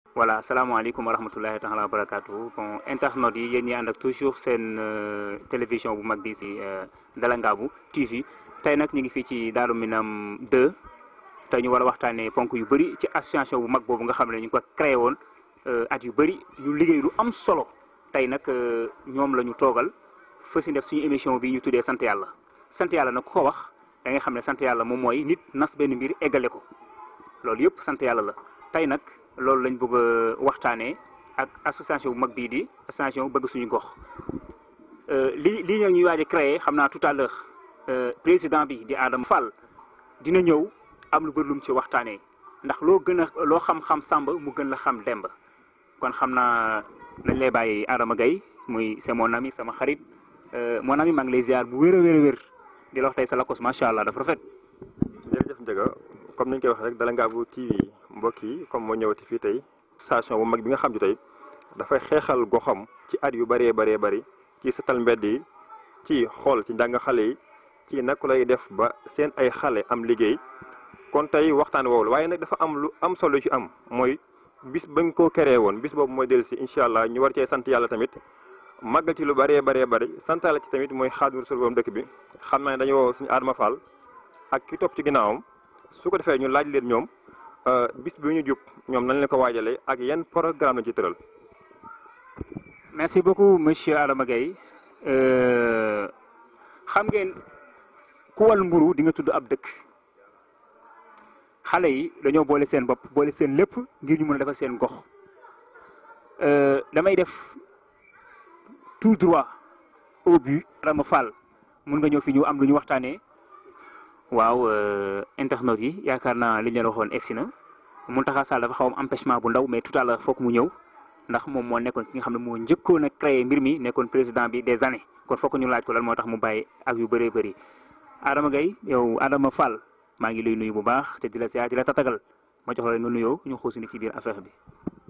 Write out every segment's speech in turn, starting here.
voilà salaamaaleykum wa rahmatullahi taala wa barakatuh bon internautes yi yéen ñi ànd ak toujours seen télévision bu mag bi si Dalangaabu TV tey nag ñu ngi fii ci Daaru Minam 2 tey ñu war a waxtaanee ponk yu bëri ci association bu mag boobu nga xam ne ñu ngi ko créé woon at yu bëri ñu liggéey lu am solo tey nag ñoom la ñu toogal fa si def suñu émission bi ñu tuddee sant yàlla sant yàlla nag ku ko wax da nga xam ne sant yàlla moom mooy nit nas benn mbir eggale ko loolu yëpp sant yàlla la tey nag loolu lañ bëgg a waxtaanee ak association bu mag bii di association bëgg suñu gox li lii ñoo ñuy waaj a créé xam naa tout à l'heure président bi di Adama Fall dina ñëw am lu bëri lu mu ci waxtaanee ndax loo gën a loo xam-xam Samba mu gën la xam Demba kon xam naa dañ lay bàyyi Adama Gaye muy c'est mon ami sama xarit mon ami maa ngi lay ziar bu wér a wér a wér di la wax tey sa lakos macha allah dafa rafet. jërëjëf Ndiaga comme ni ñu koy waxee rek Dalangaabu TV mbokk yi comme moo ñëwati fii tey station bu mag bi nga xam ne tey dafay xeexal goxam ci at yu bëree bëree bëri ci setal mbedd yi ci xool ci njàng xale yi ci naka lay def ba seen ay xale am liggéey kon tey waxtaan woowu la waaye nag dafa am lu am solo ci am mooy bis bañ koo créé woon bis boobu mooy dellu si incha allah ñu war cee sant yàlla tamit màggal ci lu bëree bëree bëri sant yàlla ci tamit mooy Xaadimu Rasuul borom dëkk bi xam naa ne dañu woo suñu Adama Fall ak ki topp ci ginnaawam su ko defee ñu laaj leen ñoom bis bi ñu jub ñoom nañ leen ko waajalee ak yan programme lañ ci tëral. merci beaucoup monsieur Adama Gaye xam ngeen ku wal mburu di nga tudd ab dëkk xale yi dañoo boole seen bopp boole seen lépp ngir ñu mën a defal seen gox damay def tout droit au but. Adama Fall mun nga ñëw fi ñu am lu ñu waxtaanee. waaw internautes yi yaakaar naa li ñu leen waxoon egsi na Mountakha Sall dafa xaw am empêchement bu ndaw mais tout à l'heure foog mu ñëw ndax moom moo nekkoon ki nga xam ne moo njëkkoon a créé mbir mi nekkoon président bi des années kon foog ñu laaj ko lan moo tax mu bàyyi ak yu bëree bëri. Adama Gaye yow Adama Fall maa ngi lay nuyu bu baax te di la ziar di la tatagal ma jox la nga nuyoo ñu xuusi ni ci biir affaire bi.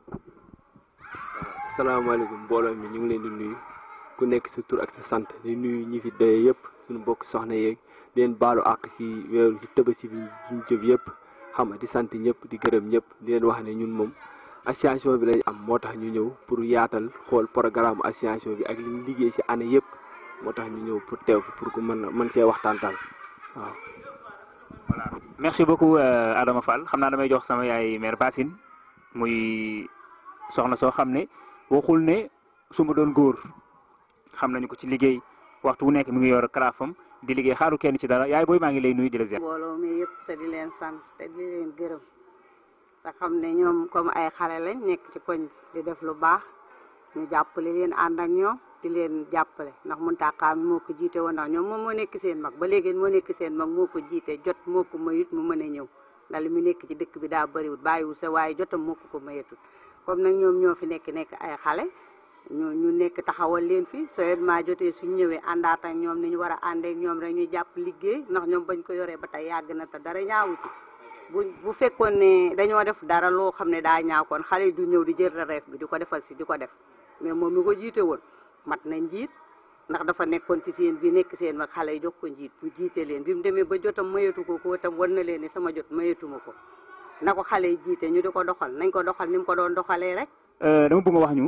salaamaaleykum mbooloo mi ñu ngi leen di nuyu ku nekk sa tur ak sa sant di nuyu ñi fi doye yëpp suñu mbokk soxna yeeg. di leen baalu àq si weeru si tëbasi bi ñu jëm yëpp xam nga di sant ñëpp di gërëm ñëpp di leen wax ne ñun moom association bi lañ am moo tax ñu ñëw pour yaatal xool programme association bi ak li ñu liggéey si année yëpp moo tax ñu ñëw pour teew fi pour que mën a mën see waxtaantal waaw. voilà merci beaucoup Adama Fall xam naa damay jox sama yaay mère Bassine muy soxna soo xam ne waxul ne su ma doon góor xam nañu ko ci liggéey waxtu wu nekk mi ngi yor karaafam. di liggéey xaaru kenn ci dara yaay booy maa ngi lay nuyu di la ziar. mbooloo mi yëpp te di leen sant te di leen gërëm te xam ne ñoom comme ay xale lañ nekk ci koñ di def lu baax ñu jàppale leen ànd ak ñoom di leen jàppale ndax Mountakha mi moo ko jiite woon ndax ñoom moom moo nekk seen mag ba léegi moo nekk seen mag moo ko jiite jot moo ko mayut mu mën a ñëw ndax li mu nekk ci dëkk bi daa bëriwul bàyyiwul sa waaye jotam moo ko ko mayatul comme nag ñoom ñoo fi nekk nekk ay xale. ñu ñu nekk taxawal leen fi sooyement jotee suñ ñëwee àndaat ak ñoom ni ñu war a àndeek ñoom rek ñu jàpp liggéey ndax ñoom bañ ko yoree ba tey yàgg na te dara ñaawu ci bu bu fekkoon ne dañoo def dara loo xam ne daa ñaaw kon xale yi du ñëw di jël reef bi di ko defal si di ko def mais moom mi ko jiite woon mat na njiit ndax dafa nekkoon ci seen bi nekk seen mag xale yi jox ko njiit bu jiite leen bi mu demee ba jotam mayatu ko ko tam wan na leen ni sama jot mayatuma ko na ko xale yi jiite ñu di ko doxal nañ ko doxal ni mu ko doon doxalee rek. dama bëgg nga wax ñu.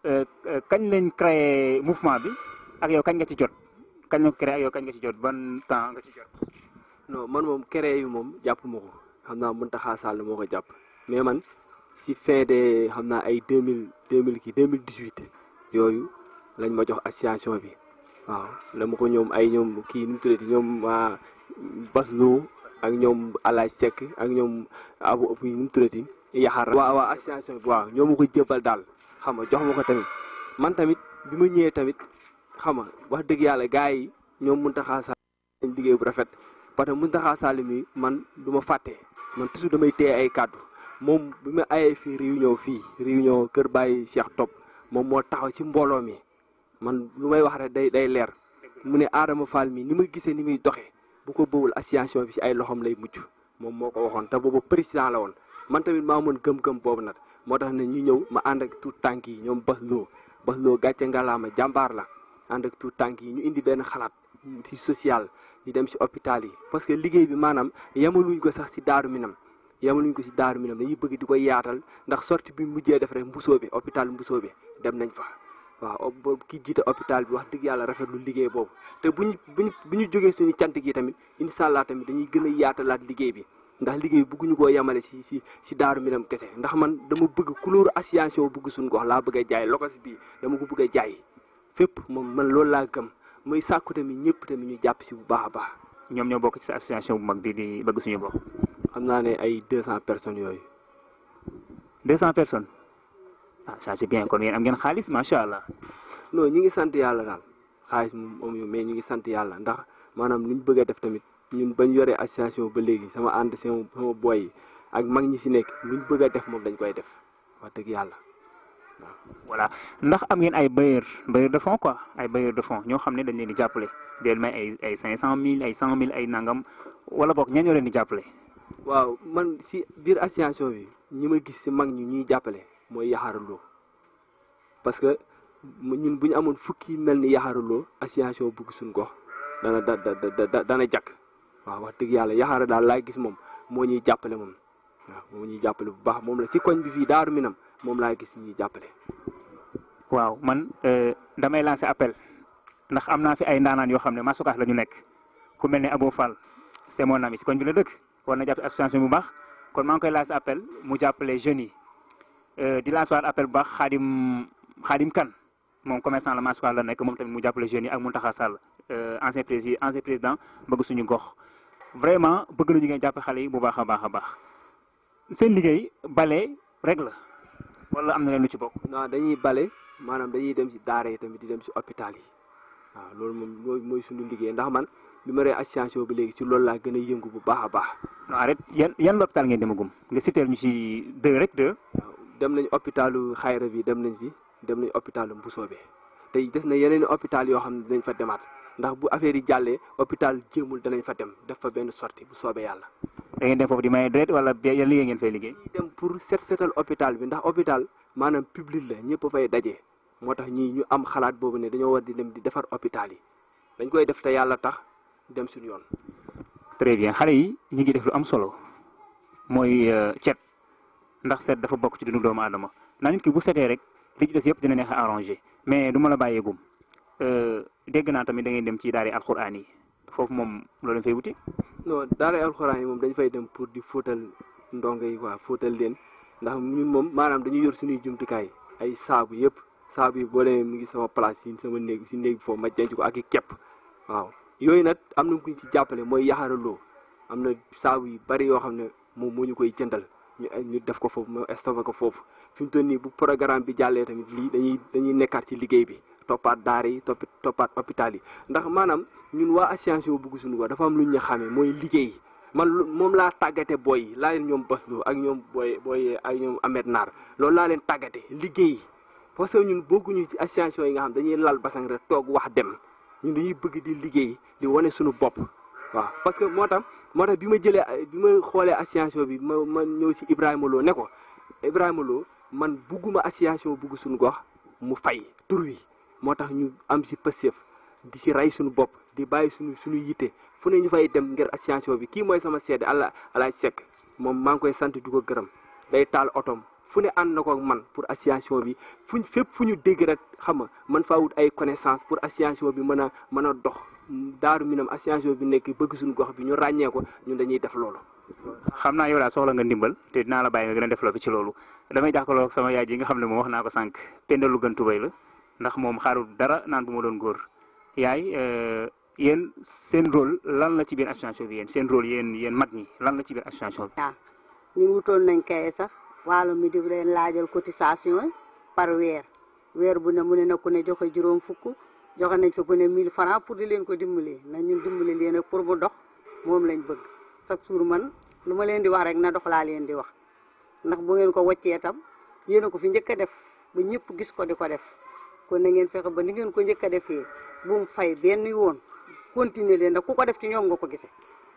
kañ lañ créé mouvement bi ak yow kañ nga ci jot kañ nga créé ak yow kañ nga ci jot ban temps nga ci jot. non man moom créé yu moom jàpp ma ko xam naa Mountakha Sall moo ko jàpp mais man si fin de xam naa ay deux mille deux mille kii deux mille dix huit yooyu lañ ma jox association bi waaw la ma ko ñoom ay ñoom kii nu mu tuddati ñoom waa Baslo ak ñoom Alaaj Seck ak ñoom Abu nu mu tuddati Yaxar. waaw waaw association bi waaw ñoo ma ko jëbal daal. xam nga jox ma ko tamit man tamit bi ma ñëwee tamit xam nga wax dëgg yàlla gars yi ñoom Mountakha Sall liggéey bu rafet parce que Mountakha Sall mi man du ma fàtte man toujours damay téye ay kàddu moom bi ma ayee fii réunion fii réunion Kër Baye Cheikh Top moom moo taxaw ci mbooloo mi man lu may wax rek day day leer mu ne Adama Fall mi ni ma gisee ni muy doxee bu ko bëwul association bi ci ay loxoom lay mucc moom moo ko waxoon te boobu président la woon man tamit maa mën gëm-gëm boobu nag moo tax ne ñu ñëw ma ànd ak tout tànk yi ñoom bas loo bas loo gàcce ngalaama jàmbaar la ànd ak tout tànk yi ñu indi benn xalaat ci social ñu dem ci hôpital yi parce que liggéey bi maanaam yemaluñ ko sax ci daaru minam yamaluñ ko si daaru minam dañuy bëgg di ko yaatal ndax sortie bi mujjee def rek mbusoo bi hôpital mbusoo bi dem nañ fa waaw ki jiite hôpital bi wax dëgg yàlla rafetlu liggéey boobu te bu ñu bu ñu bu ñu jógee suñu cant gi tamit incha allah tamit dañuy gën a yaatalaat liggéey bi ndax liggéey bi bëgguñu koo yemale si si si daaru minam kese ndax man dama bëgg couleur association bëgg suñu gox laa bëgg a jaay lokos bi dama ko bëgg a jaay fépp moom man loolu laa gëm muy sàkku tamit ñëpp tamit ñu jàpp si bu baax a baax. ñoom ñoo bokk ci sa association bu mag bi di bëgg suñu bopp. xam naa ne ay deux cent personnes yooyu. deux cent personnes ah ça c'est bien kon yéen am ngeen xaalis macha allah. non ñu ngi sant yàlla daal xaalis moom amuñu mais ñu ngi sant yàlla ndax maanaam li ñu bëgg a def tamit ñun bañ yoree association ba léegi sama ànd sama sama boy yi ak mag ñi si nekk lu ñu bëgg a def moom dañ koy def wax dëgg yàlla waaw. voilà ndax am ngeen ay bailleurs bailleurs de fonds quoi ay bailleurs de fonds ñoo xam ne dañ leen di jàppale di leen may ay ay cinq cent mille ay cent mille ay nangam wala boog ñan ñoo leen di jàppale. waaw man si biir association bi ñi ma gis si mag ñi ñuy jàppale mooy yaxaaraloo parce que ñun bu ñu amoon fukki mel ni yaxaaraloo association bugg suñ gox dana da da dana jàkk waaw wax dëgg yàlla yaxaara daal laa gis moom moo ñuy jàppale moom waaw moo ñuy jàppale bu baax moom la si koñ bi fii daaru minam moom laa gis ñuy jàppale. waaw man damay lancer appel ndax am naa fi ay ndaanaan yoo xam ne masukaas la ñu nekk ku mel ne Abo Fall c'est mon ami si koñ bi la dëkk war na jàpp association bu baax kon maa ngi koy lancer appel mu jàppale jeunes yi di lancer waat appel bu baax xaadim xaadim kan moom commerçant la masukaas la nekk moom tamit mu jàppale jeunes yi ak Mountakha Sall ancien président ancien président bëgg suñu gox vraiment bëgg nañu ngeen jàpp xale yi bu baax a baax a baax seen liggéey bale rek la wala am na leen lu ci bokk. non dañuy bale maanaam dañuy dem si daara yi tamit di dem si hôpital yi waaw loolu moom mooy mooy suñu liggéey ndax man bi ma ree association bi léegi si loolu laa gën a yëngu bu baax a baax. non arrête yan yan hôpital ngeen demagum nga citeel ñu si deux rek deux. waaw dem nañ hôpitalu xayra bi dem nañ si dem nañ hôpitalu Mbusoobe tey des na yeneen hôpital yoo xam ne dinañ fa demaat ndax bu affaire yi jàllee hôpital jéemul danañ fa dem def fa benn sortie bu soobee yàlla. da ngeen dem foofu di maye deret wala yan liggéey ngeen fay liggéey. ñuy dem pour set setal hôpital bi ndax hôpital maanaam public la ñëpp fay daje moo tax ñii ñu am xalaat boobu ne dañoo war di dem di defar hôpital yi dañ koy def te yàlla tax dem suñu yoon. très bien xale yi ñu ngi def lu am solo mooy cet ndax set dafa bokk ci dundu doomu aadama naa nit ki bu setee rek li ci des yëpp dina neex a arrangé mais du ma la bàyyeegum dégg naa tamit da ngeen dem ci daara alxuraan yi foofu moom loolu lañ fay wuti. non daara alxuraan yi moom dañ fay dem pour di fóotal ndongo yi quoi fóotal leen ndax ñun moom maanaam dañuy yor suñuy jumtukaay ay saabu yëpp saabu yi boo demee mu ngi sama place si sama néeg si néeg bi foofu ma denc ko ak i kepp waaw yooyu nag am na kuñ si jàppale mooy yaxaraloo am na saabu yu bari yoo xam ne moom moo ñu koy jëndal ñu ñu def ko foofu ma stocké ko foofu fi mu toll nii bu programme bi jàllee tamit lii dañuy dañuy nekkaat ci liggéey bi toppaat daara yi topp toppaat hôpital yi ndax maanaam ñun waa association bugg suñu ko dafa am lu ñu xamee mooy liggéey man moom laa tàggate booy yi laa leen ñoom Baslo ak ñoom booy booy ak ñoom Ahmed Naar loolu laa leen tàggate liggéey parce que ñun bokkuñu ci association yi nga xam dañuy lal basang rek toog wax dem ñun dañuy bëgg di liggéey di wane suñu bopp waaw parce que moo tax moo tax bi ma jëlee bi ma xoolee association bi ma ma ñëw ci Ibrahima Lo ne ko Ibrahima Lo man bugguma association bugg suñu gox mu fay tur wi moo tax ñu am ci pësëf di ci rey suñu bopp di bàyyi suñu suñu yitte fu ne ñu fay dem ngir association bi kii mooy sama seede ala alaaj sekk moom maa ngi koy sant di ko gërëm day taal otom fu ne ànd na ko ak man pour association bi fuñ fépp fu ñu dégg rek xam nga man faa wut ay connaissance pour association bi mën a mën a dox daaru minam association bi nekk bëgg suñu gox bi ñu ràññee ko ñun dañuy def loolu. xam naa yow daal soxla nga ndimbal te dinaa la bàyyi nga gën a développé ci loolu damay jàkkaarloo ak sama yaay ji nga xam ne moom wax naa ko sànq pendalu gën tubay la ndax moom xaarul dara naan bu ma doon góor yaay yéen seen rôle lan la ci biir association bi yéen seen rôle yéen yéen mag ñi lan la ci biir association bi. waaw ñun wutoon nañ kay sax wàllu mi di leen laajal cotisation par weer weer bu ne mu ne na ku ne joxe juróom fukk joxe nañ fa ku ne 1000 francs pour di leen ko dimbali na ñun dimbali leen rek pour mu dox moom lañ bëgg chaque jour man lu ma leen di wax rek na dox laa leen di wax ndax bu ngeen ko wàccee tam yéen a ko fi njëkk a def ba ñëpp gis ko di ko def kon na ngeen fexe ba ni ngeen ko njëkk a defee bu mu fay benn yoon continuer leen ndax ku ko def ci ñoom nga ko gisee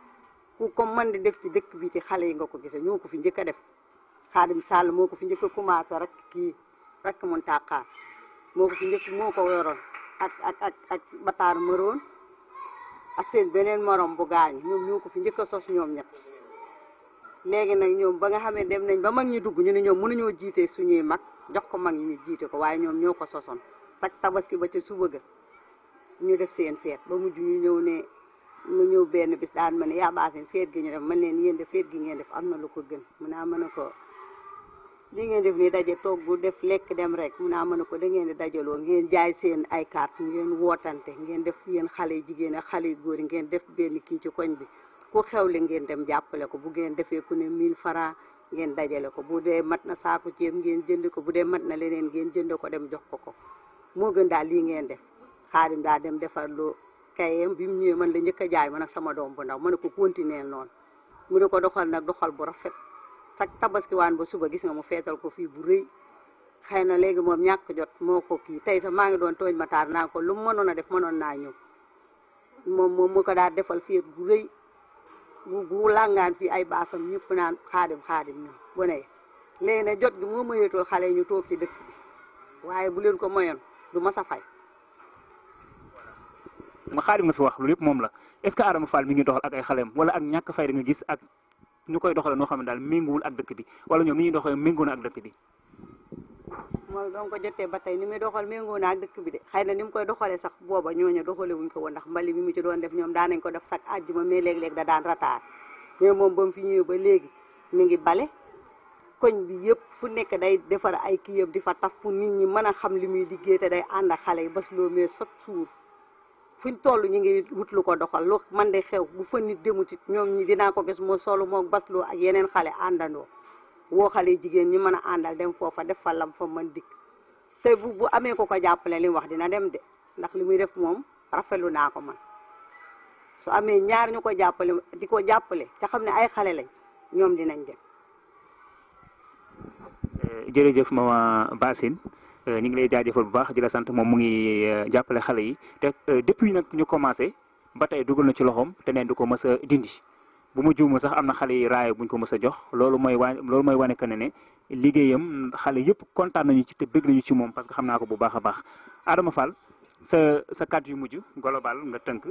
ku ko mën di def ci dëkk bi ci xale yi nga ko gisee ñoo ko fi njëkk a def Xaadim Sall moo ko fi njëkk a commencé rek kii rek mun tàqaar moo ko fi njëkk moo ko yoroon ak ak ak ak bataar mëroon ak seen beneen morom bu gaañu ñoom ñoo ko fi njëkk a sos ñoom ñett léegi nag ñoom ba nga xam ne dem nañ ba mag ñi dugg ñu ne ñoom mënuñoo jiite suñuy mag jox ko mag ñi ñu jiite ko waaye ñoom ñoo ko sosoon sax tabaski ba ca suba ga ñu def seen feet ba mujj ñu ñëw ne mu ñëw benn bis daan ma ne yaa baasin feet gi ñu def man leen yéen de feet gi ngeen def am na lu ko gën mun naa mën a ko li ngeen def nii daje togg def lekk dem rek mun naa mën a ko da ngeen di dajaloo ngeen jaay seen ay carte ngeen wootante ngeen def yéen xale yu jigéen ak xale yu góor yi ngeen def benn kii ci koñ bi ku xewle ngeen dem jàppale ko bu ngeen defee ku ne 1000 francs ngeen dajale ko bu dee mat na saaku ceeb ngeen jënd ko bu dee mat na leneen ngeen jënd ko dem jox ko ko moo gën daal lii ngeen def xaadim daa dem defar lu kayem bi mu ñëwee man la njëkk a jaay man ak sama doom bu ndaw ma ne ko continuer noonu mu ne ko doxal nag doxal bu rafet sax tabaski waan ba suba gis nga mu feetal ko fii bu rëy xëy na léegi moom ñàkk jot moo ko kii tey sax maa ngi doon tooñ ma taar naa ko lu mu mënoon a def mënoon naa ñëw moom moom mu ko daal defal fii bu rëy bu bu làngaan fii ay baasam ñëpp naan xaadim xaadim ñun bu ne léegi ne jot gi moo mayeetul xale yi ñu toog ci dëkk bi waaye bu leen ko mayoon du ma sa fay ma xaadim nga fi wax lu lépp moom la est-ce que Adama Fall mi ngi doxal ak ay xaleem wala ak ñàkk fay da nga gis ak ñu koy doxale noo xam ne daal méngoowul ak dëkk bi wala ñoom ni ñuy doxalee méngoo na ak dëkk bi mooy doon ko jotee ba tey ni muy doxal méngoo na ak dëkk bi de xëy na ni mu koy doxalee sax booba ñooñu doxale wuñ ko woon ndax mbali mi mu ci doon def ñoom daan nañ ko def sax àjjuma mais léeg-léeg da daan rataar mais moom ba mu fi ñëwee ba léegi mi ngi bale koñ bi yëpp fu nekk day defar ay kii yëpp di fa taf pour nit ñi mën a xam li muy liggéey te day ànd ak xale yi bas loo mais chaque jour fuñ toll ñu ngi wut lu ko doxal lu man de xew bu fa nit demut it ñoom ñi dinaa ko gis moo solu moo basloo ak yeneen xale àndandoo woo xale jigéen ñi mën a àndal dem foofa def fa lam fa mën dikk te bu bu amee ko ko jàppale li mu wax dina dem de ndax li muy def moom rafetlu naa ko man su amee ñaar ñu ko jàppale di ko jàppale ca xam ne ay xale lañ ñoom dinañ dem jërëjëf mama Basine ñu ngi lay jaajëfal bu baax di la sant moom mu ngi jàppale xale yi te depuis nag ñu commencé ba tey dugal na ci loxoom te neen du ko mës a dindi bu mu juumul sax am na xale yi raaya buñ ko mës a jox loolu mooy waa loolu mooy wane que ne ne liggéeyam xale yëpp kontaan nañu ci te bëgg nañu ci moom parce que xam naa ko bu baax a baax Adama Fall sa sa kàddu yu mujj global nga tënk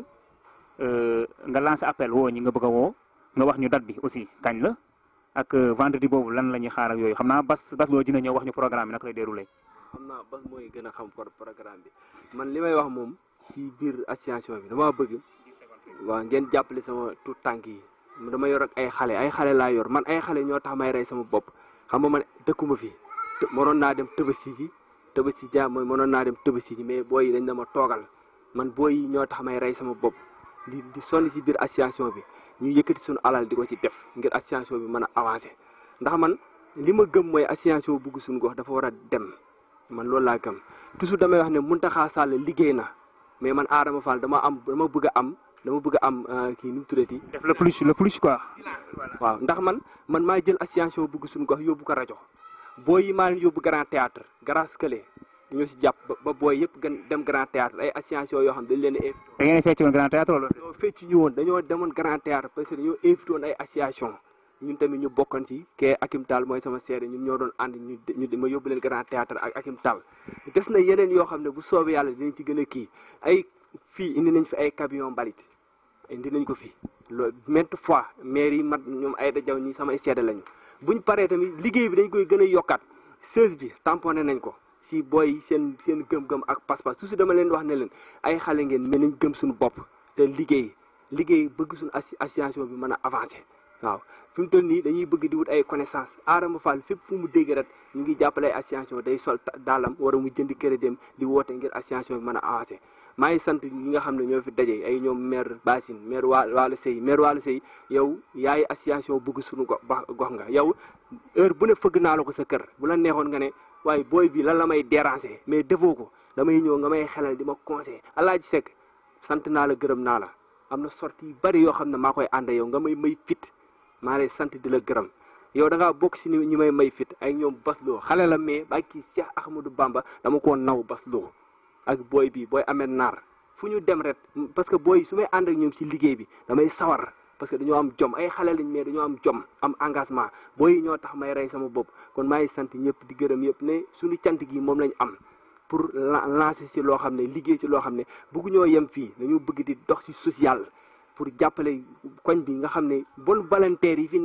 nga lancé appel woo ñi nga bëgg a woo nga wax ñu date bi aussi kañ la ak vendredi boobu lan la ñuy xaar ak yooyu xam naa bas bas loo dina ñëw wax ñu programme bi naka lay déroulé. xam naa bas mooy gën a xam programme bi man li may wax moom ci biir association bi dama bëgg waaw ngeen jàppale sama tout tànk yi dama yor ak ay xale ay xale laa yor man ay xale ñoo tax may rey sama bopp xam nga man dëkkuma fi mënoon naa dem tëbasi ji tëbasi ja mooy mënoon naa dem tëbasi ji mais booy yi dañ dama toogal man booy yi ñoo tax may rey sama bopp di di sonn ci biir association bi ñu yëkkati suñu alal di ko ci def ngir association bi mën a avancer ndax man li ma gëm mooy association bugg suñu gox dafa war a dem man loolu laa gëm toujours damay wax ne Mountakha Sall liggéey na mais man Adama Fall dama am dama bëgg a am dama bëgg a am kii nu mu tuddati. def le plus le plus quoi. waaw ndax man man maa jël association bugg suñu gox yóbbu ko rajo booy yi maa leen yóbbu grand théâtre grâce que ñoo si jàpp ba booy yëpp gën dem grand théâtre ay association yoo xam dañ leen a. da ngeen a fecc woon grand théâtre wala. dañoo fecc ñu woon dañoo demoon grand théâtre parce que dañoo invité woon ay association ñun tamit ñu bokkoon ci kee Akim Tall mooy sama seede ñun ñoo doon ànd ñu ñu ma yóbbu leen grand théâtre ak Akim Tall des na yeneen yoo xam ne bu soobee yàlla dinañ ci gën a kii ay fii indi nañ fi ay camion mbalit indi nañ ko fii loolu maintes fois maire yi mat ñoom ay dajaw ñi samay seede lañu buñ paree tamit liggéey bi dañ koy gën a yokkaat seize bi tamponné nañ ko si booy seen seen gëm-gëm ak pas-pas su si dama leen wax ne leen ay xale ngeen mais nañ gëm suñu bopp te liggéey liggéey bëgg suñu association bi mën a avancer waaw fi mu toll nii dañuy bëgg di wut ay connaissance Adama Fall fépp fu mu dégg rek ñu ngi jàppale ay association day sol daalam war a mu jënd crédit dem di woote ngir association bi mën a avancer maa ngi sant ñi nga xam ne ñoo fi daje ay ñoom maire Basine maire waa Waly Sey maire Waly Sey yow yaay association bëgg suñu go gox nga yow heure bu ne fëgg naa la ko sa kër bu la neexoon nga ne waaye booy bi lan la may déranger mais defoo ko damay ñëw nga may xelal di ma conseiller Alaaji Seck sant naa la gërëm naa la am na sortie yu bari yoo xam ne maa koy ànd yow nga may may fit maa lay sant di la gërëm yow da ngaa bokk si ñi may may fit ay ñoom basloo xale la mais ba kii Cheikh Ahmadou Bamba dama koo naw basloo ak booy bi booy amee naar fu ñu dem ret parce que booy su may ànd ak ñoom si liggéey bi damay sawar parce que dañoo am jom ay xale lañ mais dañoo am jom am engagement booy yi ñoo tax may rey sama bopp kon maa ngi sant ñëpp di gërëm yëpp ne suñu cant gi moom lañ am pour lancer si loo xam ne liggéey si loo xam ne bëgg ñoo yem fii dañoo bëgg di dox si social pour jàppale koñ bi nga xam ne bon volontaire yi fi nekk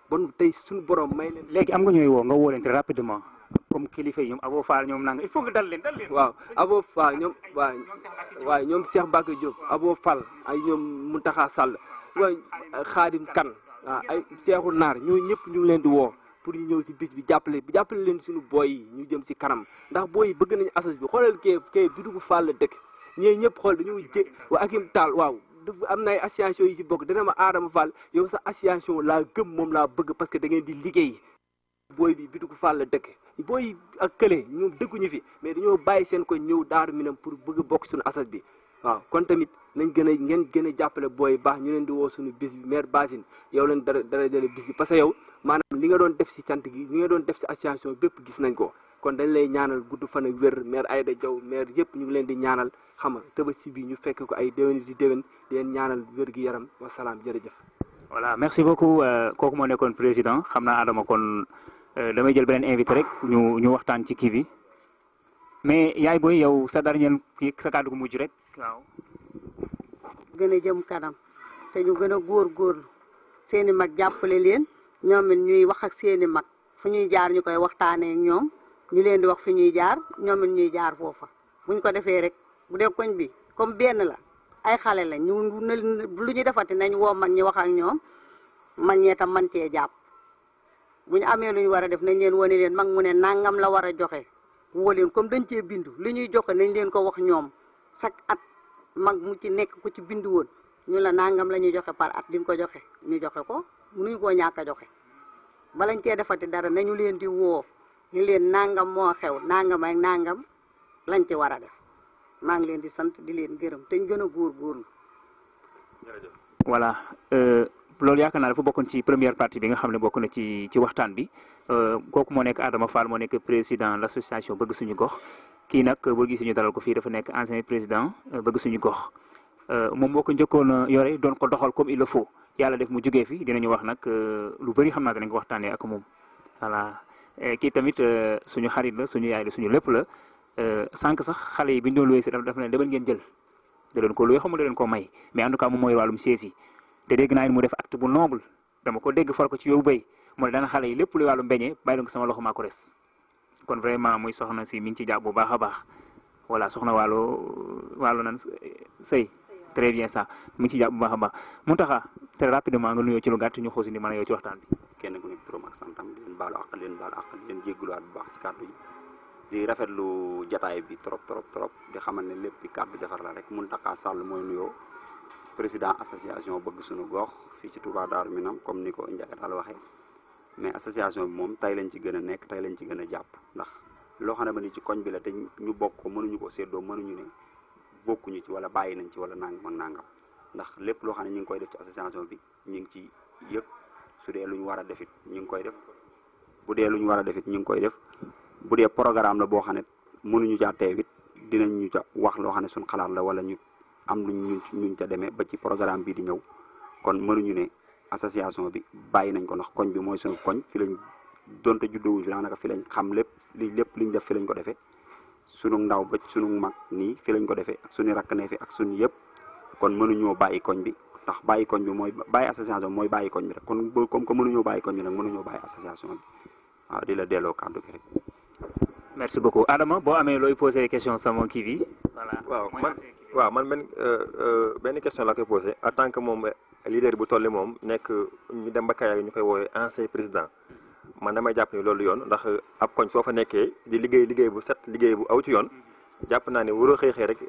bon tey suñu borom may leen. léegi am nga ñooy woo nga woo leen très rapidement comme kilifa yi ñoom Abo Fall ñoom nanga il faut nga dal leen dal leen. waaw Abo Fall ñoom waaw waaw ñoom Cheikh Bakay Diop Abo Fall ay ñoom Mountakha Sall waaye Khadim Kane waaw ay Cheikhou Naar ñooñu ñëpp ñu ngi leen di woo pour ñu ñëw si bis bi jàppale bi jàppale leen suñu booy yi ñu jëm si kanam ndax booy yi bëgg nañu assos bi xoolal kee kee bidugu Fall la dëkk ñooñu ñëpp xool dañoo jé waa Akim Tall waaw dafa am na ay association yi si bokk dana ma Adama Fall yow sa association laa gëm moom laa bëgg parce que da ngeen di liggéey booy bi bidugu Fall la dëkk booy ak kële ñoom dëkkuñu fi mais dañoo bàyyi seen ko ñëw daaru minam pour bëgg a bokk suñu assos bi waaw kon tamit nañ gën a ngeen gën a jàppale booy baax ñu leen di woo suñu bis bi maire Basine yow leen dara dara dara bis bi parce que yow maanaam li nga doon def si cant gi li nga doon def si association bépp gis nañ ko kon dañ lay ñaanal gudd fan ak wér maire Aïda Diaw maire yëpp ñu ngi leen di ñaanal xam nga Tabaski bi ñu fekk ko ay déwén di déwén di leen ñaanal wér gi yaram wasalaam jërëjëf. voilà merci beaucoup kooku moo nekkoon président xam naa Adama kon damay jël beneen invité rek ñu ñu waxtaan ci kii bi mais yaay booy yow sa dernier kii sa kàddu gu mujj rek waaw. gën a jëm kanam te ñu gën a góorgóorlu seeni mag jàppale leen ñoom it ñuy wax ak seeni mag fu ñuy jaar ñu koy waxtaanee ak ñoom ñu leen di wax fi ñuy jaar ñoom it ñuy jaar foofa buñ ko defee rek bu dee koñ bi comme benn la ay xale la ñu lu ñu defati nañ woo mag ñi wax ak ñoom mag ñee tam man cee jàpp bu ñu amee lu ñu war a def nañ leen wane leen mag mu ne nangam la war a joxe woo leen comme dañ cee bindu li ñuy joxe nañ leen ko wax ñoom chaque at mag mu ci nekk ku ci bindu woon ñu la nangam la ñuy joxe par at di nga ko joxe ñu joxe ko mënuñu koo ñàkk a joxe balañ cee defati dara nañu leen di woo ñu leen nangam moo xew nangam ak nangam lañ ci war a def maa ngi leen di sant di leen gërëm te ñu gën a góorgóorlu. voilà loolu yaakaar naa dafa bokkoon ci première partie bi nga xam ne bokk na ci ci waxtaan bi kooku moo nekk Adama Fall moo nekk président l' association bëgg suñu gox kii nag boo gisee ñu dalal ko fii dafa nekk ancien président bëgg suñu gox moom moo ko njëkkoon a yore doon ko doxal comme il le faut yàlla def mu jógee fi dinañu wax nag lu bëri xam naa danañ ko waxtaanee ak moom voilà kii tamit suñu xarit la suñu yaay la suñu lépp la sànq sax xale yi bi ñu doon luwee si dafa ne demal ngeen jël da leen ko luwee xamul da leen ko may mais en tout cas moom mooy wàllum sees yi te dégg naa mu def acte bu noble dama ko dégg far ko ci yow béy mu ne dana xale yi lépp luy wàllum beñe bàyyi leen ko sama loxo maa ko res kon vraiment muy soxna si mi ngi ci jàpp bu baax a baax voilà soxna wàllu wàllu nan sëy très bien ça mi ngi ci jàpp bu baax a baax mu taxa très rapidement nga nuyoo ci lu gàtt ñu xoosi ni mën a yow ci waxtaan bi kenn ku nekk turam ak santam di leen baalu àq leen baalu àq di leen jégguluwaat bu baax ci kàddu yi di rafetlu jataay bi trop trop trop di xamal ne lépp kàddu defar la rek Mountakha Sall mooy nuyoo président association bëgg suñu gox fii ci Touba Darou Minam comme ni ko Ndiagatal waxee mais association bi moom tey lañ ci gën a nekk tey lañ ci gën a jàpp ndax loo xam ne ba ni ci koñ bi la te ñu bokk ko mënuñu ko séddoo mënuñu ne bokkuñu ci wala bàyyi nañ ci wala nangam ak nangam ndax lépp loo xam ne ñu ngi koy def ci association bi ñu ngi ci yëg su dee lu ñu war a defit ñu ngi koy def bu dee lu ñu war a defit ñu ngi koy def bu dee programme la boo xam ne mënuñu caa teewit dinañ ñu ca wax loo xam ne suñ xalaat la wala ñu am luñ ñu ñuñ ca demee ba ci programme bi di ñëw kon mënuñu ne association bi bàyyi nañ ko ndax koñ bi mooy suñu koñ fi lañ donte juddowuñ fi daanaka fi lañ xam lépp li lépp liñ def fi lañ ko defee sunu ndaw ba sunu mag nii fi lañ ko defee ak suñu rakk ne fi ak suñu yëpp kon mënuñoo bàyyi koñ bi ndax bàyyi koñ bi mooy bàyyi association bi mooy bàyyi koñ bi rek kon comme que mënuñoo bàyyi koñ bi nag mënuñoo bàyyi association bi waaw di la delloo kàddu gi rek. merci beaucoup Adama boo amee looy posé question sama kii bi voilà. waaw man waaw man benn benn question la koy posé en tant que moom leader bu toll moom nekk ñu dem ba Kayar ñu koy woowee ancien président man damay jàpp ni loolu yoon ndax ab koñ soo fa nekkee di liggéey liggéey bu set liggéey bu aw ci yoon jàpp naa ne waroo xëy xëy rek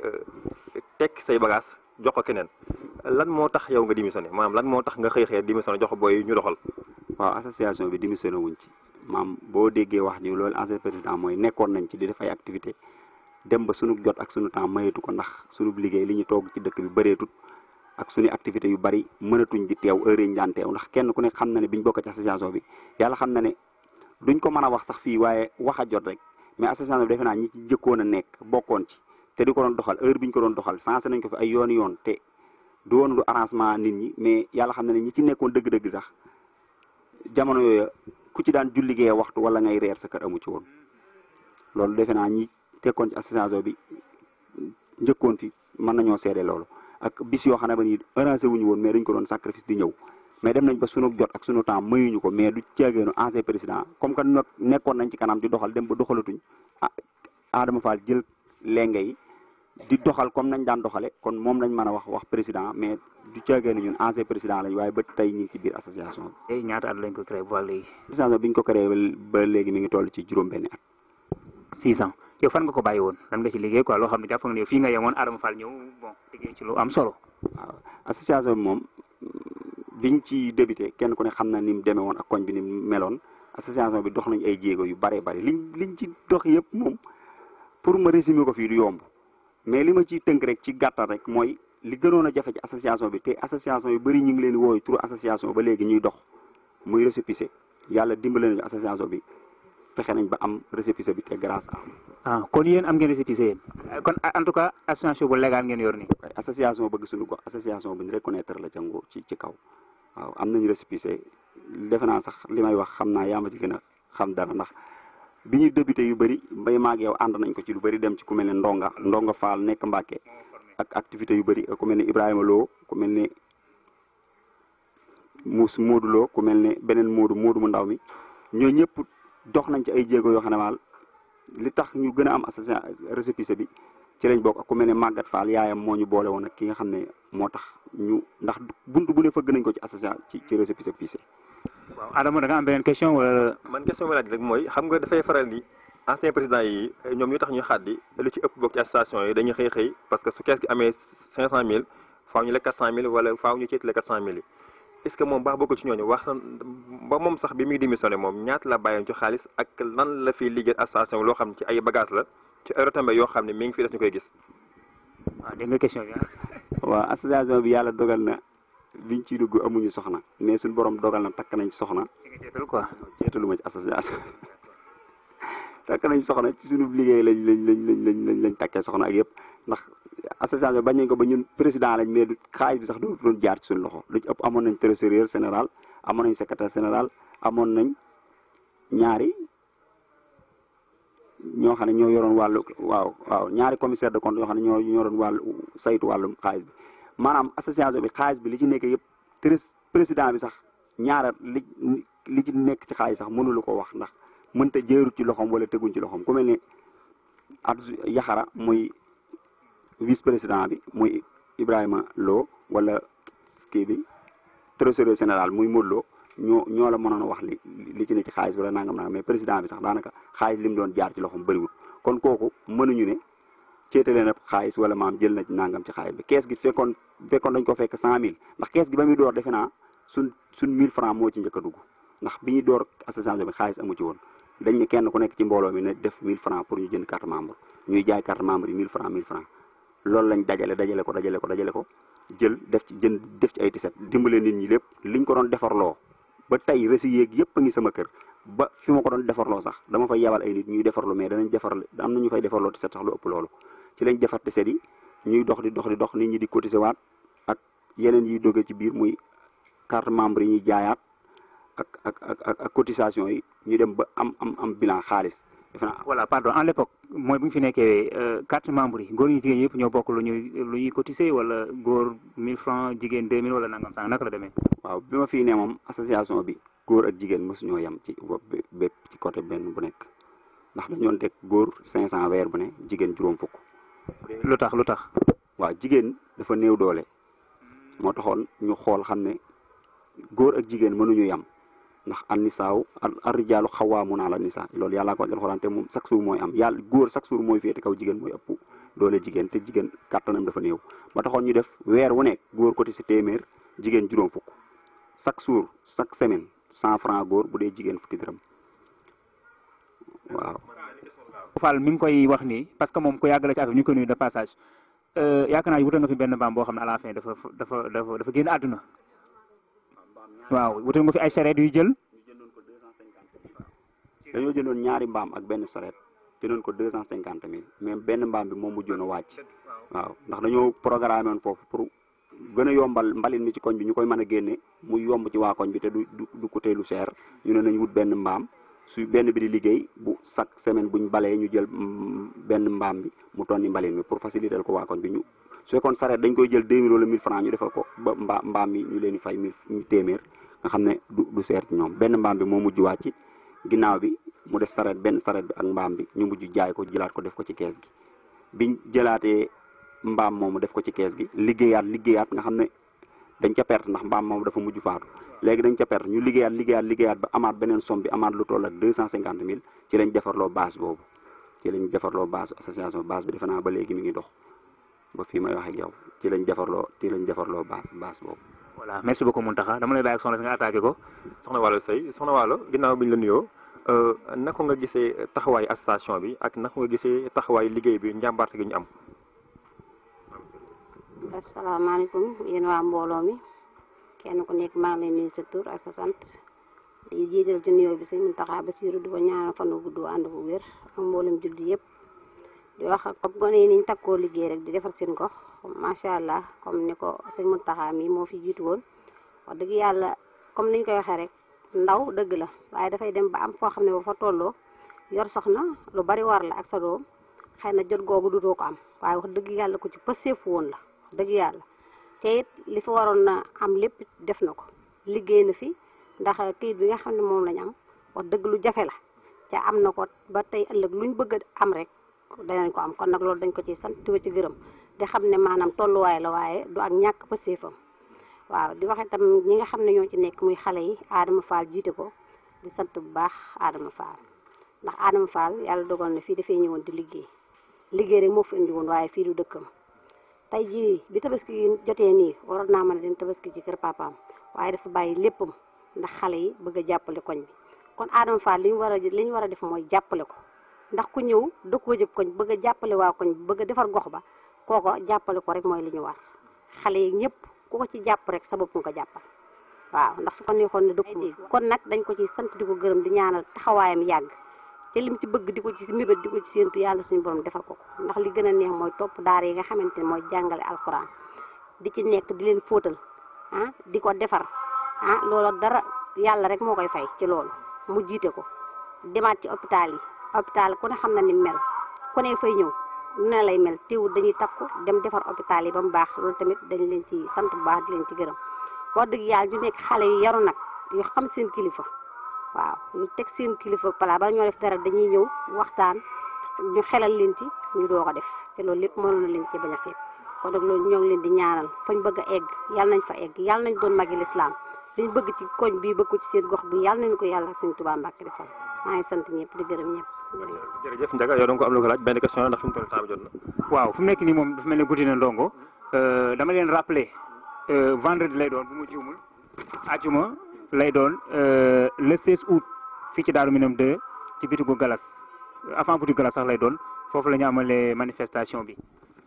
tekk say bagage jox ko keneen lan moo tax yow nga démissionné maanaam lan moo tax nga xëy xëy démissionné jox ko booy ñu doxal. waaw association bi démissionné wuñ ci maam boo déggee wax ji loolu ancien président mooy nekkoon nañ ci di def ay activité dem ba sunu jot ak sunu temps mayeetu ko ndax sunu liggéey li ñu toog ci dëkk bi bëreetut ak suñu activité yu bari mënatuñ di teew heure yi ñu daan teew ndax kenn ku ne xam na ne biñ bokk ci association bi yàlla xam na ne duñ ko mën a wax sax fii waaye wax a jot rek mais association bi defe naa ñi ci jëkkoon a nekk bokkoon ci te di ko doon doxal heure biñ ko doon doxal sensé nañ ko fi ay yoon yoon te du woon lu arrangement nit ñi mais yàlla xam na ne ñi ci nekkoon dëgg-dëgg sax jamono yooyu ku ci daan julligee waxtu wala ngay reer sa kër amu ci woon loolu defe naa ñi tekkoon ci association bi njëkkoon fi mën nañoo seede loolu ak bis yoo xam ne ba ni arrangé wuñu woon mais dañ ko doon sacrifice di ñëw mais dem nañ ba sunu jot ak sunu temps mayuñu ko mais du ceegeenu ancien président comme que nag nekkoon nañ ci kanam di doxal dem ba doxalatuñ ah Adama Fall jël lenge yi di doxal comme nañ daan doxale kon moom lañ mën a wax wax président mais du ceegeenu ñun ancien président lañ waaye ba tey ñu ngi ci biir association bi. tey ñaata at lañ ko créé ba léegi. association bi ñu ko créé ba léegi mi ngi toll ci juróom-benni at. six ans yow fan nga ko bàyyi woon lan nga ci liggéey quoi loo xam ne jàpp nga ne fii nga yemoon Adama Fall ñëw bon liggéey ci lu am solo. waaw association bi moom biñ ci débuté kenn ku ne xam na ni mu demee woon ak koñ bi ni mu meloon association bi dox nañ ay jéego yu bare bari liñ liñ ci dox yëpp moom pour ma résumer ko fii du yomb mais li ma ciy tënk rek ci gàttal rek mooy li gënoon a jafe ci association bi te association yu bëri ñu ngi leen di wooyu turu association ba léegi ñuy dox muy récépissé yàlla dimbale nañu association bi fexe nañ ba am récépissé bi te grâce à ah kon yéen am ngeen récépissé yéen kon en tout cas association bu légal ngeen yor nii. ay association bëgg suñu gox association bu ñu reconnaître la ca nguur ci ci kaw waaw am nañu récépissé defe naa sax li may wax xam naa yaa ma ci gën a xam dara ndax bi ñuy débuté yu bëri mbay maag yow ànd nañ ko ci lu bëri dem ci ku mel ne Ndonga Ndonga Fall nekk Mbàkke ak activité yu bëri ku mel ne Ibrahima Lo ku mel ne Mous Modou Lo ku mel ne beneen Modou Modou mu ndaw mi ñoo ñëpp dox nañ ci ay jéego yoo xam ne maal li tax ñu gën a am association récépissé bi ci lañ bokk ak ku mel ne Maguette Fall yaayam moo ñu boole woon ak ki nga xam ne moo tax ñu ndax bunt bu ne fëgg nañ ko ci association ci ci récépissé pissé waaw Adama da nga am beneen question wala. man question bi laaj rek mooy xam nga dafay faral di ancien président yi ñoom ñu tax ñu xaddi lu ci ëpp bokk ci association yi dañuy xëy xëy parce que su kees gi amee 500000 faaw ñu la 400000 wala faaw ñu ceeti la 400000 yi est-ce que moom baax bokk ci ñooñu wax ba moom sax bi muy démissionné moom ñaata la bàyyoon ci xaalis ak lan la fiy liggéey association loo xam ne ci ay bagages la ci ay retombées yoo xam ne mi ngi fi des ñu koy gis. waaw dégg nga question bi waaw association bi yàlla dogal na biñ ciy dugg amuñu soxna mais suñu borom dogal na takk nañ soxna. ci nga jeetal quoi. jeetalu ma ci association takk nañ soxna ci suñu liggéey lañ lañ lañ lañ lañ lañ takkee soxna ak yëpp ndax association bañ nañ ko ba ñun président lañ mais du xaalis bi sax doo doon jaar ci suñu loxo lu ci ëpp amoon nañ trésorier général amoon nañ secrétaire général amoon nañ ñaari ñoo xam ne ñoo yoroon wàllu waaw waaw ñaari commissaire de compte yoo xam ne ñoo ñoo doon wàllu saytu wàllum xaalis bi maanaam association bi xaalis bi li ci nekk yëpp trés président bi sax ñaara li li ci nekk ci xaalis sax mënulu ko wax ndax mënta jëru ci loxoom wala teguñ ci loxoom ku mel ne at yaxara muy vice président bi muy Ibrahima Lo wala kii bi trésorier général muy Modou Lo ñoo ñoo la mënoon a wax li li ci ne ci xaalis wala nangam nangam mais président bi sax daanaka xaalis li mu doon jaar ci loxoom bëriwul kon kooku mënuñu ne ceetale na xaalis wala maam jël na ci nangam ci xaalis bi kees gi fekkoon fekkoon dañ ko fekk cent mille ndax kees gi ba muy door defe naa suñ suñ mille francs moo ci njëkk a dugg ndax bi ñuy door association bi xaalis amu ci woon dañ ne kenn ku nekk ci mbooloo mi ne def 1000 francs pour ñu jënd carte membre ñuy jaay carte membre yi 1000 francs 1000 francs loolu lañ dajale dajale ko dajale ko dajale ko jël def ci jënd def ci ay tiset dimbale nit ñi lépp liñ ko doon defarloo ba tey resi yeeg yëpp a ngi sama kër ba fi ma ko doon defarloo sax dama fay yebal ay nit ñuy defarlu mais danañ defar am na ñu fay defarloo tiset sax lu ëpp loolu ci lañ defar tiset yi ñuy dox di dox di dox nit ñi di cotiser waat ak yeneen yiy doge ci biir muy carte membre yi ñuy jaayaat ak ak ak ak cotisation yi ñu dem ba am am am bilan xaalis defe naa voilà pardon en l'époque mooy bu ñu fi nekkee carte membre yi góor ñi jigéen yëpp ñoo bokk lu ñuy lu ñuy cotiser wala góor 1000 francs jigéen 2000 wala nangam sànq naka la demee. waaw bi ma fii ne moom association bi góor ak jigéen mosuñoo yem ci bépp ci côté benn bu nekk ndax dañoon teg góor 500 weer bu ne jigéen juróom fukk. lu tax lu tax. waaw jigéen dafa néew doole moo taxoon ñu xool xam ne góor ak jigéen mënuñu yem. ndax an nisaaw ar rijaalu xawaamuuna ala nisaa loolu yàllaa ko wax alxuraan te moom chaque jour mooy am yàlla góor chaque jour mooy féete kaw jigéen mooy ëpp doole jigéen te jigéen kàttanam dafa néew ba taxoon ñu def weer wu nekk góor côté si téeméer jigéen juróom fukk chaque jour chaque semaine cent franc góor bu dee jigéen fukki dërëm waaw. Fall mi ngi koy wax nii parce que moom ku yàgg la ci affaire ñu ko nuyu de passage yaakaar naa wutal nga fi benn mbaam boo xam ne à la fin dafa dafa dafa dafa génn àdduna. waaw wutal nga fi ay charrette yu jël. dañoo jëndoon ñaari mbaam ak benn charrette jëndoon ko deux cent cinquante mille mais benn mbaam bi moom mujjoon a wàcc. waaw ndax dañoo programmé woon foofu pour gën a yombal mbalin mi ci koñ bi ñu koy mën a génne muy yomb ci waa koñ bi te du du du coûter lu cher ñu ne nañ wut benn mbaam su benn bi di liggéey bu chaque semaine buñ balee ñu jël benn mbaam bi mu tonni mbalin mi pour faciliter ko waa koñ bi ñu su fekkoon sareet dañ koy jël 2000 wala 1000 francs ñu defal ko ba mbaa mbaam mi ñu leen di fay 1000 téeméer nga xam ne du du seer ci ñoom benn mbaam bi moo mujj wàcc ginnaaw bi mu des sareet benn sareet bi ak mbaam bi ñu mujj jaay ko jëlaat ko def ko ci kees gi biñ jëlaatee mbaam moomu def ko ci kees gi liggéeyaat liggéeyaat nga xam ne dañ ca perte ndax mbaam moomu dafa mujj faatu léegi dañ ca perte ñu liggéeyaat liggéeyaat liggéeyaat ba amaat beneen somme bi amaat lu toll ak deux cent cinquante mille ci lañ defarloo base boobu ci lañ defarloo base association base bi defe naa ba léegi mi ngi dox ba fii may wax ak yow ci lañ defarloo ci lañ defarloo base base boobu. voilà merci beaucoup Mountakha dama lay bàyyi ak soxna si nga attaqué ko. soxna Waalo Seye soxna Waalo ginnaaw bi ñu la nuyoo naka nga gisee taxawaayu association bi ak naka nga gisee taxawaayu liggéey bi njàmbaarte gi ñu am. asalaamaaleykum yéen waa mbooloo mi kenn ku nekk maa ngi lay nuyu sa tur ak sa sant di jiital ci nuyoo bi sëñ Mountakha Bassirou di ko ñaanal fan wu gudd ànd bu wér ak mboolem julli yëpp di wax ak comme gone yi niñ takkoo liggéey rek di defar seen gox macha allah comme ni ko sëñ Mountakha mi moo fi jiitu woon wax dëgg yàlla comme niñ koy waxee rek ndaw dëgg la waaye dafay dem ba am foo xam ne ba fa tolloo yor soxna lu bari war la ak sa doom xëy na jot googu dutoo ko am waaye wax dëgg yàlla ko ci pëseefu woon la dëgg yàlla te it li fi waroon na am lépp def na ko liggéey na fi ndax kayit bi nga xam ne moom lañ am wax dëgg lu jafe la te am na ko ba tey ëllëg luñ bëgg a am rek danañ ko am kon nag loolu dañ ko ci sant di ci gërëm di xam ne maanaam tolluwaay la waaye du ak ñàkk pëseefam waaw di wax itam ñi nga xam ne ñoo ci nekk muy xale yi Adama Fall jiite ko di sant bu baax Adama Fall ndax Adama Fall yàlla dogal na fii dafay ñëwoon di liggéey liggéey rek moo fi indi woon waaye fii du dëkkam tey jii bi tabaski jotee nii waroon naa mën a dem tabaski ci kër papaam waaye dafa bàyyi léppam ndax xale yi bëgg a jàppale koñ bi kon Adama Fall li ñu war a li ñu war a def mooy jàppale ko ndax ku ñëw dëkkoo jëb koñ bëgg a jàppale waa koñ bi bëgg a defar gox ba kooko jàppale ko rek mooy li ñu war xale yi ñëpp ku ko ci jàpp rek sa bopp nga ko jàppal waaw ndax su ko neexoon ne dëkk kon nag dañ ko ci sant di ko gërëm di ñaanal taxawaayam yàgg te lim ci bëgg di ko ci mébét di ko ci séentu yàlla suñu borom defal ko ko ndax li gën a neex mooy topp daara yi nga xamante ne mooy jàngale alxuraan di ci nekk di leen fóotal ah di ko defar ah loola dara yàlla rek moo koy fay ci loolu mu jiite ko demaat ci hôpital yi hôpital ku ne xam na ni mel ku ne fay ñëw nu ne lay mel teewul dañuy takku dem defar hôpital yi ba mu baax loolu tamit dañ leen ci sant bu baax di leen ci gërëm wax dëgg yàlla ñu nekk xale yu yaru nag yu xam seen kilifa waaw ñu teg seen kilifa pala bala ñoo def dara dañuy ñëw waxtaan ñu xelal leen ci ñu doo ko def te loolu lépp mënoon na leen ci bañ a fekk kon nag loolu ñoo ngi leen di ñaanal fañ bëgg a egg yàlla nañ fa egg yàlla nañ doon magi lislaam liñ bëgg ci koñ bii bëgg ko ci seen gox bi yàlla nañ ko yàlla suñu Tuubaa Mbàkke defal maa ngi sant ñëpp di gërëm ñëpp jërëjëf Ndiaga yow da nga ko am lu ko laaj benn question ndax fi mu toll temps bi jot na. waaw fu mu nekk nii moom dafa mel ne guddi na ndongo dama leen rappeler vendredi lay doon bu mu jiwmul ajuma lay doon le 16 août fii ci Daaru Minam 2 ci bitigu Galas avant bitigu Galas sax lay doon foofu la ñu amalee manifestation bi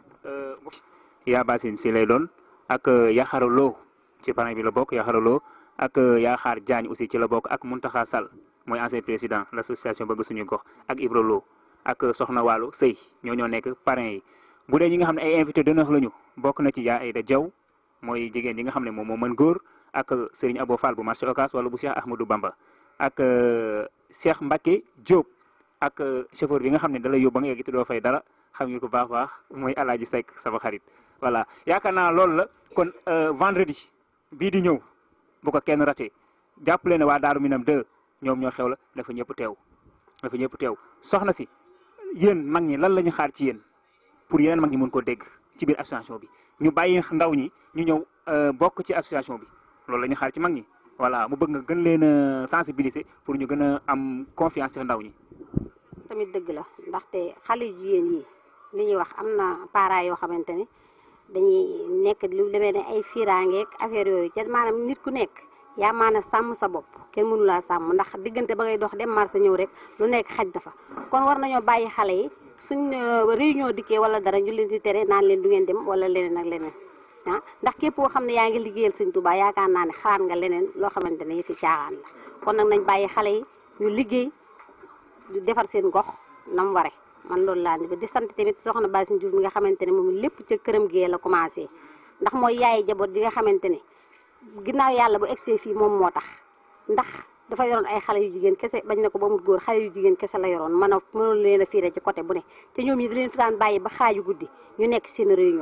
yaa basin si lay doon ak Yaxara Lo ci parrain bi la bokk Yaxara Lo ak Yaxaar Diagne aussi ci la bokk ak Mountakha Sall mooy ancien président l' association bëgg suñu gox ak Ibra Lo ak Soxna Waalo Sëy ñoo ñoo nekk parrain yi bu dee ñi nga xam ne ay invité d'honneur lañu bokk na ci yaa Ayda Diaw mooy jigéen ñi nga xam ne moom moo mën góor ak Serigne Abo Fall bu marché Ocass wala bu Cheikh Ahmadou Bamba ak Cheikh Mbacke Diop ak chauffeur bi nga xam ne da lay yóbbu ba nga yegg te doo fay dara xam nga ko baax baax mooy Alaaji Seck sama xarit voilà yaakaar naa loolu la kon vendredi bii di ñëw bu ko kenn raté jàppale ne waa Daaru Minam 2 ñoom ñoo xew la dafa ñëpp teew dafa ñëpp teew soxna si yéen mag ñi lan la ñu xaar ci yéen pour yeneen mag ñi mën ko dégg ci biir association bi ñu bàyyi ndaw ñi ñu ñëw bokk ci association bi loolu la ñu xaar ci mag ñi voilà mu bëgg nga gën leen a sensibiliser pour ñu gën a am confiance ci ndaw ñi. tamit dëgg la ndaxte xale yu jigéen yi li ñuy wax am na parents yoo xamante ne dañuy nekk lu demee ne ay fiiraangeeg affaire yooyu ca maanaam nit ku nekk yaa maana sàmm sa bopp kenn mënu laa sàmm ndax diggante ba ngay dox dem marché ñëw rek lu nekk xaj dafa kon war nañoo bàyyi xale yi suñ réunion dikkee wala dara ñu leen di tere naan leen du ngeen dem wala leneen ak leneen ah ndax képp koo xam ne yaa ngi liggéeyal Sëñ Tuubaa yaakaar naa ne xalaat nga leneen loo xamante ne fi caaxaan la kon nag nañ bàyyi xale yi ñu liggéey di defar seen gox nam ware man loolu laa ni di sant tamit soxna Bassine Diouf mi nga xamante ne moom lépp ca këram gee la commencé ndax mooy yaay jaboot ji nga xamante ne ginnaaw yàlla bu egsee fii moom moo tax ndax dafa yoroon ay xale yu jigéen kese bañ na ko ba mu góor xale yu jigéen kese la yoroon mën a mënoon leen a fiire ci côté bu ne te ñoom ñi di leen fi daan bàyyi ba xaaju guddi ñu nekk seen réunion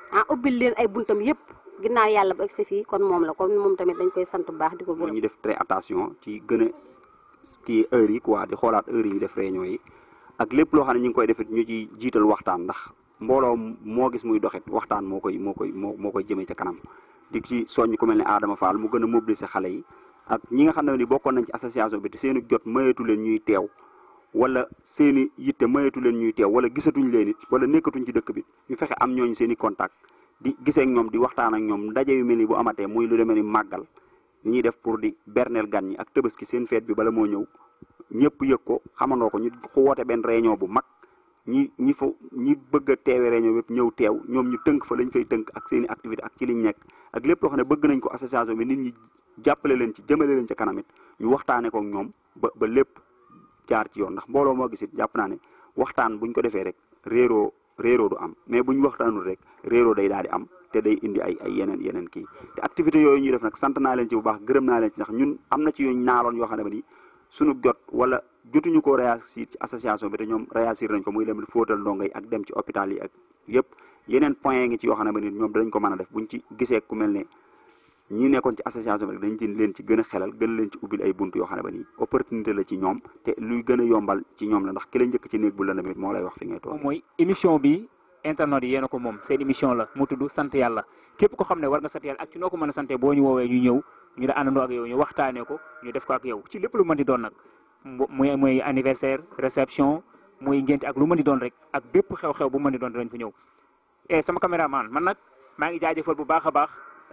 ah ubbil leen ay buntam yëpp ginnaaw yàlla ba egsi fii kon moom la kon moom tamit dañ koy sant bu baax di ko mooy gërëm ñu def très attention ci gën a kii heure yi quoi di xoolaat heure yi ñu def réunion yi ak lépp loo xam ne ñu ngi koy defit ñu ci jiital waxtaan ndax mbooloo moo gis muy doxit waxtaan moo koy moo koy moo moo koy jëmee ca kanam di ci soññ ku mel ne Adama Fall mu gën a mobiliser xale yi ak ñi nga xam ne ni bokkoon nañ ci association bi te seeni jot mayeetu leen ñuy teew wala seeni yitte mayeetu leen ñuy teew wala gisatuñ leen it wala nekkatuñ ci dëkk bi ñu fexe am ñooñu seeni contact di gisee ak ñoom di waxtaan ak ñoom ndaje yu mel ni bu amatee muy lu demee ni màggal ñuy def pour di berneel gan ñi ak tëbaski seen feet bi bala moo ñëw ñëpp yëg ko xamandoo ko ñu woote benn réunion bu mag ñi ñi fa ñi bëgg a teewe réunion yëpp ñëw teew ñoom ñu tënk fa lañ fay tënk ak seen i activité ak ci liñ nekk ak lépp loo xam ne bëgg nañ ko association bi nit ñi jàppale leen ci jëmale leen ca kanam it ñu waxtaane ko ak ñoom ba ba lépp jaar ci yoon ndax mbooloo moo gis it jàpp naa ne waxtaan buñ ko defee rek réeroo réeroo du am mais buñ waxtaanul rek réeroo day daal di am te day indi ay ay yeneen yeneen kii te activité yooyu ñuy def nag sant naa leen ci bu baax gërëm naa leen ci ndax ñun am na ci yuñ naaloon yoo xam ne ni suñu jot wala jotuñu ko réussir ci association bi te ñoom réussir nañ ko muy dem fóotal ndongo yi ak dem ci hôpital yi ak yëpp yeneen point ngi ci yoo xam ne ni ñoom danañ ko mën a def buñ ci gisee ku mel ne ñi nekkoon ci association bi rek dañ ci leen ci gën a xelal gën leen ci ubbil ay bunt yoo xam ne ni opportunité la ci ñoom te luy gën a yombal ci ñoom la ndax ki la njëkk ci néeg bu la tamit moo lay wax fi ngay toog moom mooy émission bi internet yi yéen a ko moom seen émission la mu tudd sant yàlla képp ko xam ne war nga sant yàlla ak ci noo ko mën a sante boo ñu woowee ñu ñëw ñu da àndandoo ak yow ñu waxtaanee ko ñu def ko ak yow ci lépp lu mën di doon nag muy muy anniversaire réception muy ngénte ak lu mën di doon rek ak bépp xew-xew bu mën di doon dinañ fa ñëw e sama caméraman man nag maa ngi jaajëfal bu baax a baax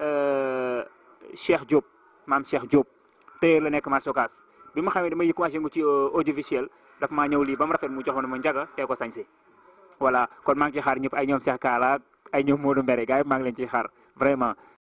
Cheikh Diop maam Cheikh Diop tailleur la nekk marché Ocass bi ma xamee damay commencé yëngu ci audiovisuel daf maa ñëw lii ba mu rafet mu jox ma ne ma njaga tee ko sañse voilà kon maa ngi ci xaar ñëpp ay ñoom Cheikh Kaala ay ñoom Modou Mbere gars yi maa ngi leen ciy xaar vraiment